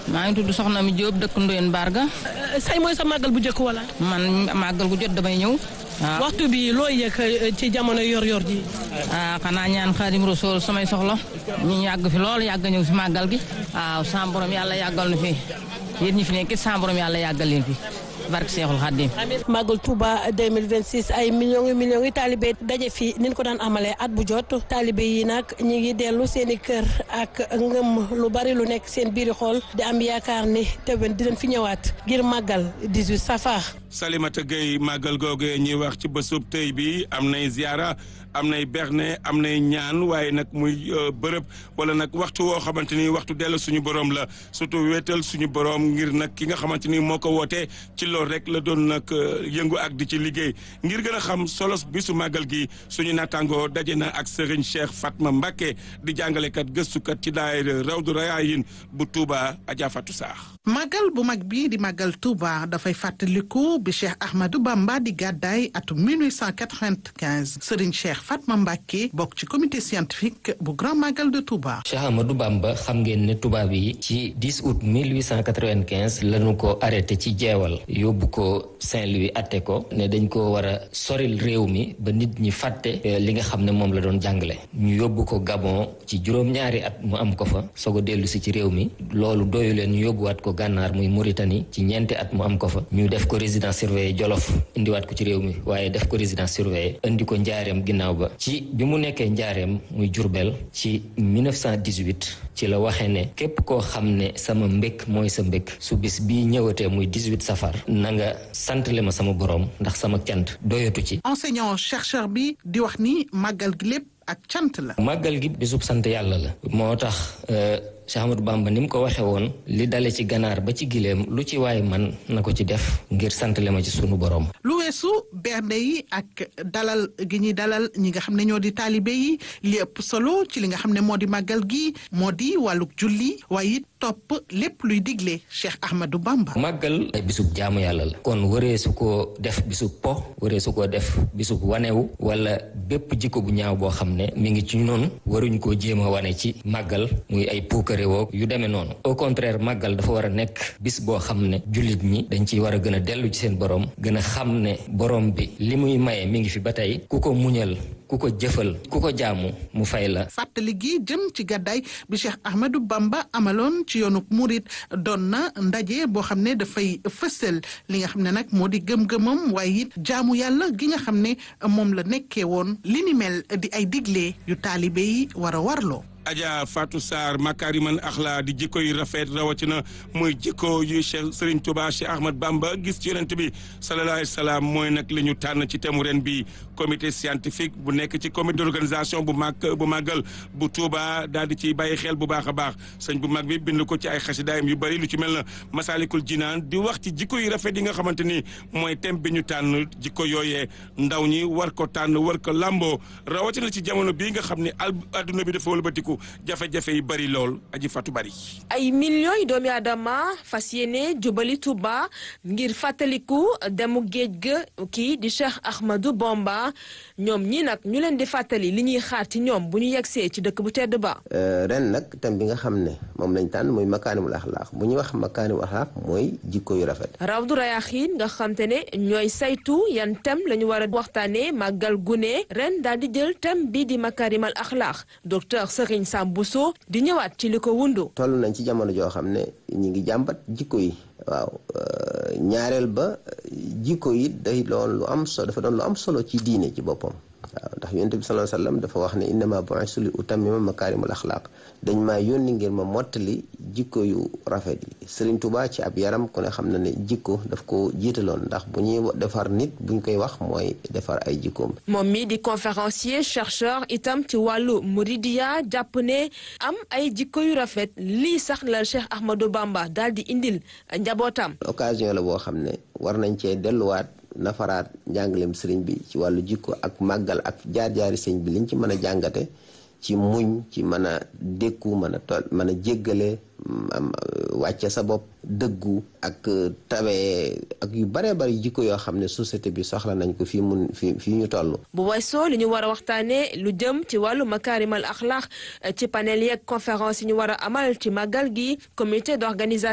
maa ngi tudd Soxna mi Diop dëkk Ndoyen Barga. say mooy sa màggal bu njëkk wala. man màggal gu jot damay ñëw. waaw waxtu bi looy yëg ci jamono yor-yor ji. ah xanaa ñaan Xaadim Rasuul samay soxla ñu yàgg fi lool yàgg ñëw si màggal gi. waaw sa borom yàlla yàggal na fi yéen ñi fi nekk sa borom yàlla yàggal leen fi. barke Seexul Xaadim màggal Touba 2026 ay millions yu millions yu taalibe daje fi ni ñu ko daan amalee at bu jot taalibe yi nag ñi ngi dellu seen i kër ak ngëm lu bari lu nekk seen biiri xool di am yaakaar ni déwén dinañ fi ñëwaat ngir màggal 18 safar. Salimata Gueye màggal googe ñuy wax ci bésub tey bi am nay ziara am nay berne am nay ñaan waaye nag muy bërëb wala nag waxtu woo xamante ni waxtu dellu suñu borom la surtout wéetal suñu borom ngir nag ki nga xamante ni moo ko wootee ci loolu rek la doon nag yëngu ak di ci liggéey ngir gën a xam solos bisu màggal gi suñu naataangoo daje na ak Serigne Cheikh Fatma Mbacké di jàngalekat gëstukat ci daayira Rawdu Rayaayin bu Touba Adja Fatou Saax màggal bu mag bii di màggal Touba dafay fàttaliku bi Cheikh Ahmadou Bamba di gàddaay atum 1895 Serigne Cheikh Fatma Mbacké bokk ci comité scientifique bu grand màggal de Touba. Cheikh Ahmadou Bamba xam ngeen ne tubaab yi ci 10 août 1895 lañu ko arrêté ci jeewal yóbbu ko Saint-Louis atte ko ne dañ ko war a soril réew mi ba nit ñi fàtte li nga xam ne moom la doon jàngale ñu yóbbu ko Gabon ci juróom-ñaari at mu am ko fa soog a dellu si ci réew mi loolu doyu leen ñu yóbbuwaat ko gànnaar muy Mauritanie ci ñeenti at mu am ko fa ñu def ko résidence surveillée Jolof indiwaat ko ci réew mi waaye def ko résidence surveillée indi ko njaareem ginnaaw ba ci bi mu nekkee njaareem muy Jurbel ci 1918 ci la waxee ne képp koo xam ne sama mbékk mooy sa mbékk su bis bii ñëwatee muy 18 safar na nga santale ma sama borom ndax sama cant doyatu ci enseignant chercheur bi di wax ni màggal gi lépp ak cant la. màggal gi bisub sant yàlla la moo tax Cheikh Ahmadou Bamba ni mu ko waxee woon li dale ci ganaar ba ci gileem lu ci waay man na ko ci def ngir santale ma ci sunu borom. lu weesu bernde yi ak dalal gi ñuy dalal ñi nga xam ne ñoo di taalibe yi li ëpp solo ci li nga xam ne moo di màggal gi moo di wàllug julli waaye it topp lépp luy digle Cheikh Ahmadou Bamba. màggal ay bisub jaamu yàlla la. kon waree su ko def bisub po waree su ko def bisub wanewu wala bépp jikko bu ñaaw boo xam ne mi ngi ci noonu waruñ koo jéem a wane ci màggal muy ay puukare woo yu demee noonu au contraire màggal dafa war a nekk bis boo xam ne jullit ñi dañ ciy war a gën a dellu ci seen borom gën a xam ne borom bi li muy maye mi ngi fi ba tey ku ko muñal ku ko jëfal ku ko jaamu mu fay la. fàttali gi jëm ci gàddaay bi Cheikh Ahmadou Bamba amaloon ci yoonu Murit doon na ndaje boo xam ne dafay fësal li nga xam ne nag moo di gëm-gëmam waaye it jaamu yàlla gi nga xam ne moom la nekkee woon li ni mel di ay digle yu taalibe yi war a warloo. Adja Fatou Sarr makariman axla di jikko yu rafet rawatina muy jikko yu Cheikh Serigne Touba Cheikh Ahmad Bamba gis ci yonent bi sallallahu alayhi wa sallam mooy nag li ñu tànn ci thème ren bi comité scientifique bu nekk ci comité d'organisation bu mag bu màggal bu Touba daal di ciy bàyyi xel bu baax a baax sëñ bu mag bi bind ko ci ay xasidaayam yu bari lu ci mel na Masalikul Jinaan di wax ci jikko yu rafet yi nga xamante ni mooy thème bi ñu tànn jikko yooyee ndaw ñi war ko tànn war ko lamboo rawatina ci jamono bii nga xam ne adduna bi dafa wëlbatiku jafe-jafe yi bari lool aji fatu bari ay millions yi doomi aadama fas yéene jubali Touba ngir fàttaliku demu géej ga kii di Cheikh Ahmadou Bamba ñoom ñi nag ñu leen di fàttali li ñuy xaar ci ñoom bu ñu yegsee ci dëkk bu tedd ba ren nag thème bi nga xam ne moom lañ tànn mooy makaarimul axlaaq bu ñuy wax makaarimul axlaaq mooy jikko yu rafet Rawdu Rayaaxiin nga xam te ne ñooy saytu yan thème la ñu war a waxtaanee màggal gune ren daal di jël thème bi di makaarimal axlaaq docteur Serigne Sam Bousso di ñëwaat ci li ko wundu toll nañ ci jamono joo xam ne ñi ngi jàmbat jikko yi waaw ñaareel ba jikko yi day doon lu am solo dafa doon lu am solo ci diine ci boppam waaw ndax yonent bi sallallahu alayhi wasallam dafa wax ne innama bu'istu li utammima makaarimul axlaaq dañ maa yónni ngir ma mottali jikko yu rafet yi Serigne Touba ci ab yaram ku ne xam na ne jikko daf ko jiitaloon ndax bu ñuy defar nit buñ koy wax mooy defar ay jikkoom. moom mi di conférencier chercheur itam ci wàllu muridiya jàpp ne am ay jikko yu rafet lii sax la Cheikh Ahmadou Bamba daal di indil njabootam. occasion la boo xam ne war nañ cee delluwaat. nafaraat njàngaleem sëriñ bi ci wàllu jikko ak màggal ak jaar-jaari sëriñ bi liñ ci mën a jàngate ci muñ ci mën a dékku mën a tol mën a jéggale wàcce sa bopp dëggu ak tawee ak yu bare bari jikko yoo xam ne société bi soxla nañ ko fii mun fii fii ñu toll bu weesoo li ñu war a waxtaane lu jëm ci wàllu makaarimal axlaax ci panel yeeg conférence yi ñu war a amal ci màggal gi comité d'organisation